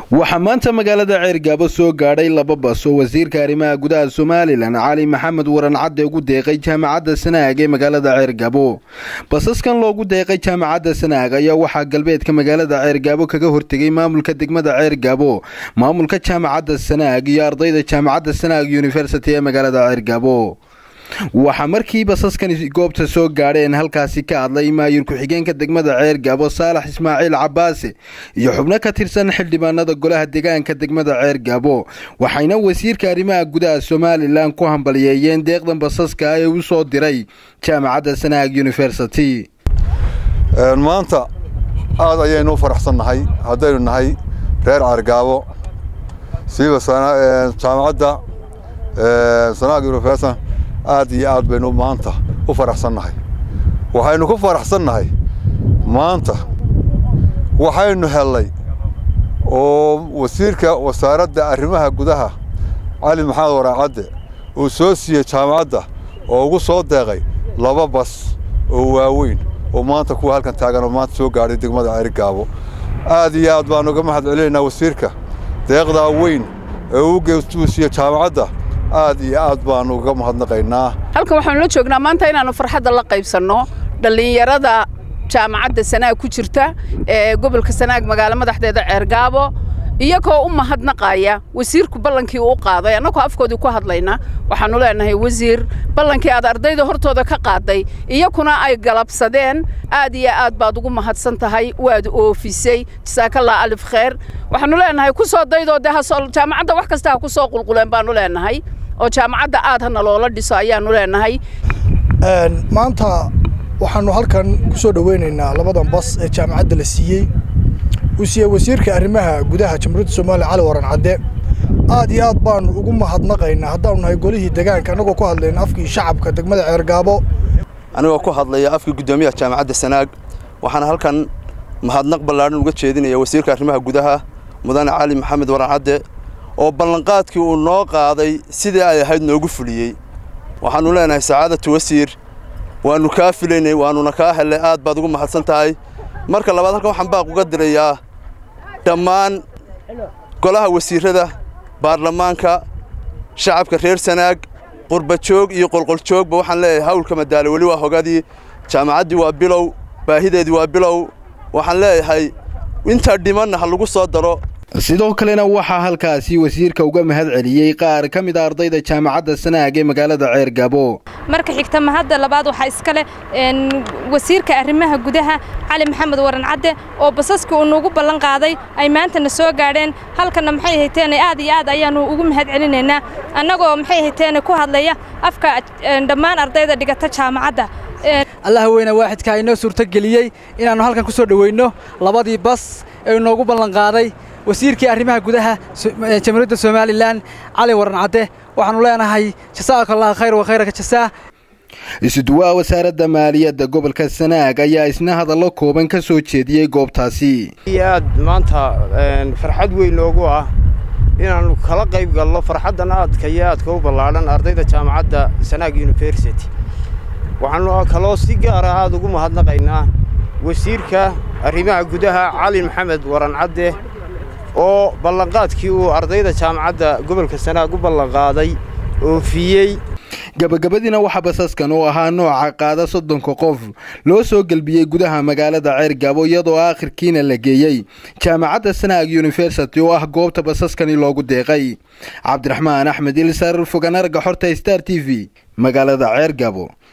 waxaa maanta magaalada ceergaabo soo gaadhay laba bas oo wasiirka arrimaha gudaha somalilan cali maxamed waran cadde ugu deeqay jaamacadda sanaag ee magaalada ceergabo basaskan loogu deeqay jaamacadda sanaag ayaa waxaa galbeedka magaalada ceergaabo kaga hortegay maamulka degmada ceergaabo maamulka jaamacadda sanaag iyo ardayda jaamacadda sanaag yuniversity ee magaalada ceergaabo waxaa markii basaskani goobta soo gaadheen halkaasi ka hadlay maayir ku-xigeenka degmada ceergaabo saalax ismaaciil cabaase iyo xubno ka tirsan xildhibaanada golaha deegaanka degmada ceergaabo waxayna wasiirka arrimaha gudaha somalilan ku hambaliyeeyeen deeqdan basaska ee u soo diray jaamacadda sanaag university maanta aad ayaynu u faraxsannahay haddaynu nahay reer ceergaabo siiba jaamacadda sanaag university aad iyo aad baynu maanta u faraxsannahay waxaynu ku faraxsannahay maanta waxaynu hellay oo wasiirka wasaaradda arrimaha gudaha cali maxamed waraacadde uu soo siiyey jaamacadda oo ugu soo deeqay laba bas oo waaweyn oo maanta kuwa halkan taagan oo maanta soo gaadhay degmada ceerigaabo aad iyo aad baanu uga mahad celinaynaa wasiirka deeqdaa weyn ee uu siiyey jaamacadda aad iyo aad baanu uga mahadnaqaynaa halkan waxaanu la joognaa maanta inaannu farxadda la qaybsanno dhallinyarada jaamacadda sanaag ku jirta ee gobolka sanaag magaalo madaxdeeda ceergaabo iyagoo u mahadnaqaya wasiirku ballankii uu qaaday annagoo afkoodii ku hadlayna waxaannu leenahay wasiir ballankii aad ardayda hortooda ka qaaday iyakuna ay galabsadeen aad iyo aad baad ugu mahadsan tahay waad oofisay jasaakallah alif kheer waxaannu leenahay ku soo daydoo dee jaamacadda wax kasta ha ku soo qulquleen baannu leenahay oo jaamacadda aad hana loola dhiso ayaannu leenahay maanta waxaannu halkan ku soo dhoweynaynaa labadan bas ee jaamacadda la siiyey uu siiyey wasiirka arrimaha gudaha jamhuuriyadda soomaaliya cali waran cadde aad iyo aad baannu ugu mahadnaqaynaa haddaanu nahay golihii degaanka annagoo ku hadlayna afkii shacabka degmada ceergaabo anigoo ku hadlaya afkii guddoomiyaha jaamacadda sanaag waxaana halkan mahadnaq ballaadhan uga jeedinaya wasiirka arrimaha gudaha mudane cali maxamed waran cadde oo ballanqaadkii uu noo qaaday sidii ay ahayd noogu fuliyey waxaannu leenahay sacaadatu wasiir waannu kaa filaynay waannuna kaa hellay aad baad ugu mahadsan tahay marka labaad halkan waxaan baaq uga dirayaa dhammaan golaha wasiirrada baarlamaanka shacabka reer sanaag qurbajoog iyo qolqoljoogba waxaan leeyahay hawlka madaale weli waa hogadii jaamacaddii waa bilow baahideedii waa bilow waxaan leeyahay intaa dhimanna ha lagu soo daro sidoo kalena waxaa halkaasi wasiirka uga mahad celiyey qaar ka mid a ardayda jaamacadda sanaag ee magaalada ceergabo marka xigta mahadda labaad waxaa iska leh wasiirka arrimaha gudaha cali maxamed waran cadde oo basaska uu nuugu ballan qaaday ay maantana soo gaadheen halkanna maxay hayteene aad iyo aad ayaannu ugu mahad celinaynaa annagoo maxay hayteene ku hadlaya afka dhammaan ardayda dhigata jaamacadda allaha weyne waaxidka inoo suurtogeliyey inaannu halkan ku soo dhoweynno labadii bas ee inoogu ballanqaaday wasiirkii arrimaha gudaha jamhuuriyadda somalilan cali waran cadde waxaannu leenahay jasaaka allah khayr wa khayraka jasaa isuduwaha wasaaradda maaliyadda gobolka sanaag ayaa isna hadallo kooban ka soo jeediyey goobtaasi aad maanta farxad weyn noogu ah inaannu kala qayb galno farxaddan aadka iyo aadka u ballaadhan ardayda jaamacadda sanaag yuniversity waxaannu kaloo si gaara aad ugu mahadnaqaynaa wasiirka arrimaha gudaha cali maxamed waran cadde oo ballanqaadkii uu ardayda jaamacadda gobolka sanaag u ballanqaaday oofiyey gabagabadiina waxaa basaskan oo ahaa nooca qaada soddonka qof loo soo gelbiyey gudaha magaalada ceergabo iyadoo aakhirkiina la geeyey jaamacadda sanaag yuniversity oo ah goobta basaskani loogu deeqay cabdiraxmaan axmed ilsar foganarga xorta star t v magaalada ceergabo